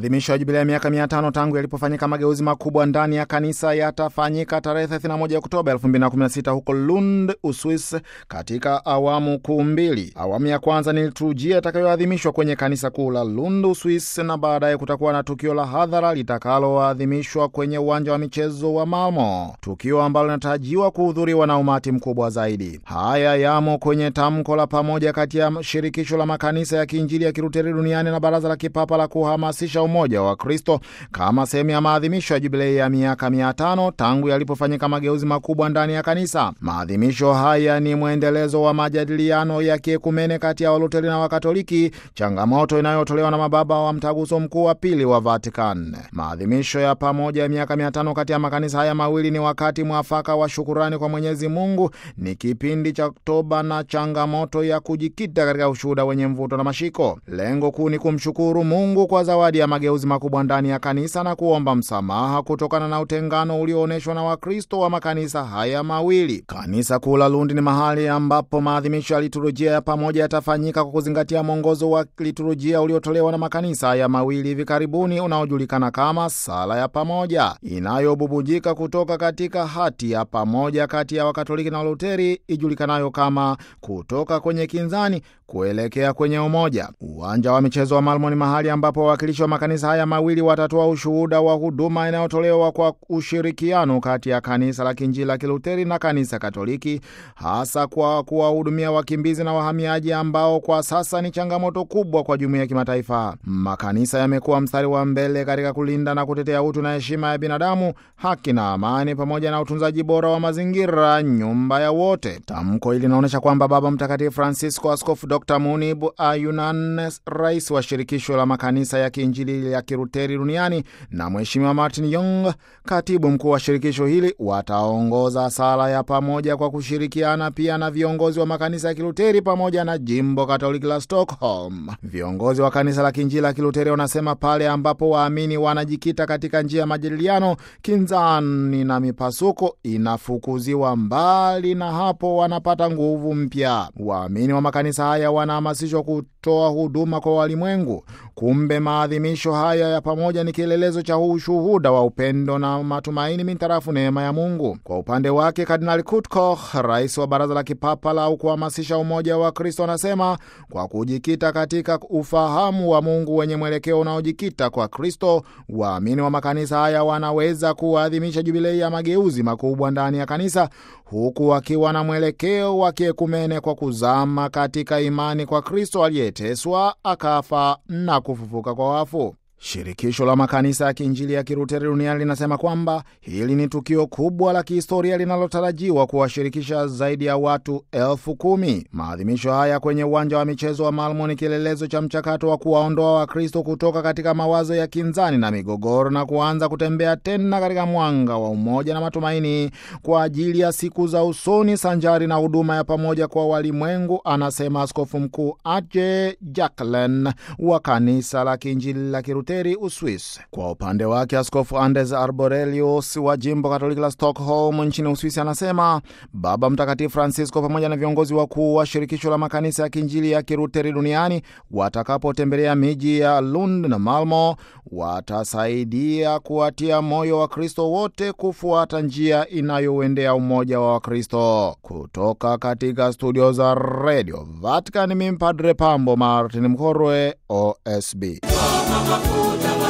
Maadhimisho ya jubilei ya miaka mia tano tangu yalipofanyika mageuzi makubwa ndani ya kanisa yatafanyika tarehe 31 Oktoba 2016 huko Lund, Uswis, katika awamu kuu mbili. Awamu ya kwanza ni liturujia itakayoadhimishwa kwenye kanisa kuu la Lund, Uswis, na baadaye kutakuwa na tukio la hadhara litakaloadhimishwa kwenye uwanja wa michezo wa Malmo, tukio ambalo linatarajiwa kuhudhuriwa na umati mkubwa zaidi. Haya yamo kwenye tamko la pamoja kati ya shirikisho la makanisa ya kiinjili ya Kiluteri duniani na baraza la kipapa la kuhamasisha umoja wa Kristo kama sehemu ya maadhimisho ya jubilei ya miaka mia tano tangu yalipofanyika mageuzi makubwa ndani ya kanisa. Maadhimisho haya ni mwendelezo wa majadiliano ya kiekumene kati ya Waluteri na Wakatoliki, changamoto inayotolewa na mababa wa mtaguso mkuu wa pili wa Vatican. Maadhimisho ya pamoja ya miaka mia tano kati ya makanisa haya mawili ni wakati mwafaka wa shukurani kwa Mwenyezi Mungu, ni kipindi cha toba na changamoto ya kujikita katika ushuhuda wenye mvuto na mashiko. Lengo kuu ni kumshukuru Mungu kwa zawadi ya mageuzi makubwa ndani ya kanisa na kuomba msamaha kutokana na utengano ulioonyeshwa na Wakristo wa makanisa haya mawili. Kanisa kuu la Lundi ni mahali ambapo maadhimisho ya liturujia ya pamoja yatafanyika kwa kuzingatia mwongozo wa liturujia uliotolewa na makanisa haya mawili hivi karibuni, unaojulikana kama sala ya pamoja, inayobubujika kutoka katika hati ya pamoja kati ya Wakatoliki na Waluteri ijulikanayo kama kutoka kwenye kinzani kuelekea kwenye umoja. Uwanja wa michezo wa Malmo ni mahali ambapo wawakilishi wa makanisa haya mawili watatoa ushuhuda wa huduma inayotolewa kwa ushirikiano kati ya kanisa la Kiinjili la Kiluteri na kanisa Katoliki, hasa kwa kuwahudumia wakimbizi na wahamiaji ambao kwa sasa ni changamoto kubwa kwa jumuiya ya kimataifa. Makanisa yamekuwa mstari wa mbele katika kulinda na kutetea utu na heshima ya binadamu, haki na amani, pamoja na utunzaji bora wa mazingira, nyumba ya wote. Tamko hili linaonyesha kwamba Baba Mtakatifu Francisco, Askofu Dr Munib Ayunan, rais wa shirikisho la makanisa ya kiinjili ya Kiruteri duniani na Mheshimiwa Martin Young, katibu mkuu wa shirikisho hili, wataongoza sala ya pamoja kwa kushirikiana pia na viongozi wa makanisa ya Kiluteri pamoja na jimbo Katoliki la Stockholm. Viongozi wa kanisa la kiinjili la Kiluteri wanasema pale ambapo waamini wanajikita katika njia ya majadiliano, kinzani na mipasuko inafukuziwa mbali, na hapo wanapata nguvu mpya. Waamini wa makanisa haya wanahamasishwa kutoa huduma kwa walimwengu. Kumbe maadhimisho haya ya pamoja ni kielelezo cha ushuhuda wa upendo na matumaini mintarafu neema ya Mungu. Kwa upande wake, Kardinali Kurt Koch, rais wa baraza la kipapa la kuhamasisha umoja wa Kristo, anasema kwa kujikita katika ufahamu wa Mungu wenye mwelekeo unaojikita kwa Kristo, waamini wa makanisa haya wanaweza kuadhimisha jubilei ya mageuzi makubwa ndani ya kanisa huku wakiwa na mwelekeo wa kiekumene kwa kuzama katika imani kwa Kristo aliyeteswa akafa na kufufuka kwa wafu. Shirikisho la makanisa ya kiinjili ya Kiruteri duniani linasema kwamba hili ni tukio kubwa la kihistoria linalotarajiwa kuwashirikisha zaidi ya watu elfu kumi. Maadhimisho haya kwenye uwanja wa michezo wa Malmo ni kielelezo cha mchakato wa kuwaondoa Wakristo kutoka katika mawazo ya kinzani na migogoro na kuanza kutembea tena katika mwanga wa umoja na matumaini kwa ajili ya siku za usoni, sanjari na huduma ya pamoja kwa walimwengu, anasema Askofu Mkuu Aje Jacqueline wa kanisa la kiinjili la Kiruteri Uswisi. Kwa upande wake Askofu Anders Arborelius wa jimbo Katoliki la Stockholm nchini Uswisi anasema Baba Mtakatifu Francisco pamoja na viongozi wakuu wa shirikisho la makanisa ya kiinjili ya Kiruteri duniani watakapotembelea miji ya Lund na Malmo watasaidia kuwatia moyo wa Kristo wote kufuata njia inayouendea umoja wa Wakristo. Kutoka katika studio za Radio Vatican, mimi Padre Pambo Martin Mkorwe, OSB. mafuta